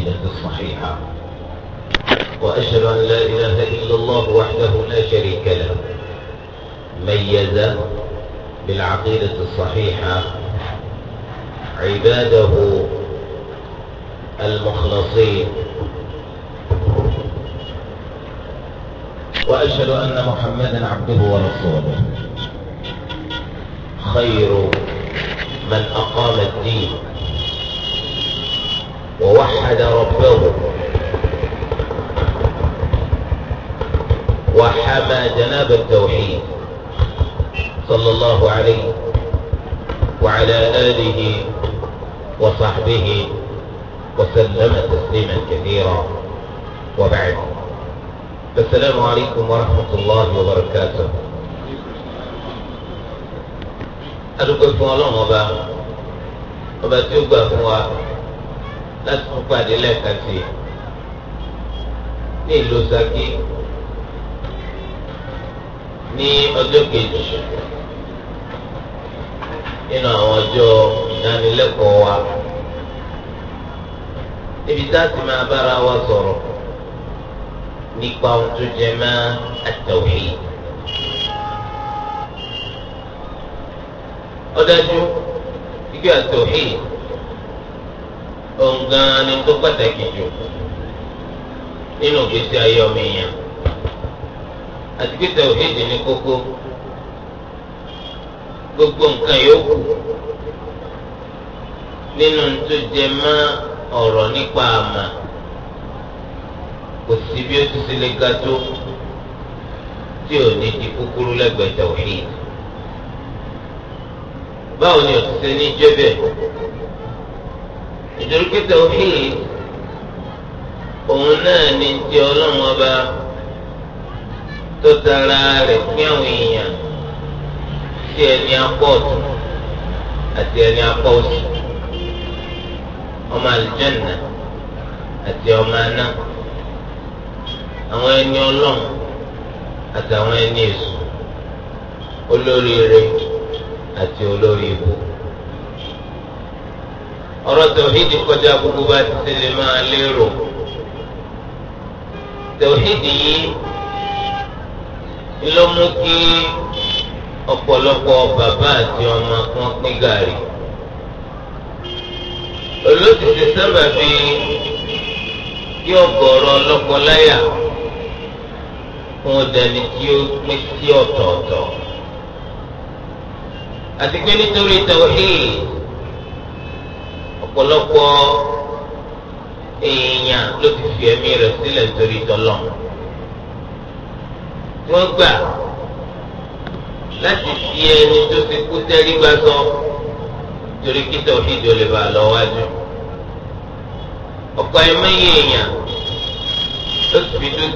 العقيدة الصحيحة وأشهد أن لا إله إلا الله وحده لا شريك له ميز بالعقيدة الصحيحة عباده المخلصين وأشهد أن محمدا عبده ورسوله خير من أقام الدين ووحد ربه وحمى جناب التوحيد صلى الله عليه وعلى آله وصحبه وسلم تسليما كثيرا وبعد السلام عليكم ورحمة الله وبركاته adúgbò fún ọlọ́run ọba ọba tí ó gbà fún wa láti tún pàdé lẹ́ẹ̀kan sí i ní ìlú Ṣakí ní ọjọ́ kejì nínú àwọn ọjọ́ ìdánilẹ́kọ̀ọ́ wa níbi tá a ti máa bára wa sọ̀rọ̀ nípa ohun tó jẹ mọ́ at-tawhid. ọdájú ike at-tawhid ọ̀ngàn ni tó pàtàkì jù nínú ìgbésí ayé ọmọ èèyàn àti pé tawhid ní kókó gbogbo nǹkan yòókù nínú tó jẹ mọ́ ọ̀rọ̀ nípa àmà kò sí bí ó ti ṣe lè ga tó tí ò ní di kúkúrú lẹ́gbẹ̀ẹ́ tawhid báwo ni o ti ṣe ní jẹ́ bẹ́ẹ̀ nítorí pé tawhid òun náà ní ti ọlọ́run ọba tó dára rẹ̀ pín àwọn èèyàn sí ẹni apá ọ̀tún àti ẹni apá òsì ọmọ àlùjànnà àti ọmọ aná àwọn ẹni ọlọ́run àtàwọn ẹni èṣù olóríire àti olórí ibú ọ̀rọ̀ tòhídì kọjá gbogbo bá ti ṣe lè máa lérò tòhídì yìí ló mú kí ọ̀pọ̀lọpọ̀ bàbá àti ọmọ kan pín gàrí olóṣìṣẹ́ sábà fi kí ọ̀gọ̀rọ̀ lọ́kọláya fún ọdẹni tí ó pín sí ọ̀tọ̀ọ̀tọ̀ àti pé nítorí tawhid ọ̀pọ̀lọpọ̀ èèyàn ló ti fi ẹ̀mí rẹ̀ sílẹ̀ nítorí tọ́lọ̀ wọ́n gbà láti fi ẹni tó ti kú tẹ́rí gbá sọ torí kí tawhid ò lè bá a lọ wájú ọ̀pọ̀ ẹ̀mẹ́yẹ èèyàn ló ti fi dúdú.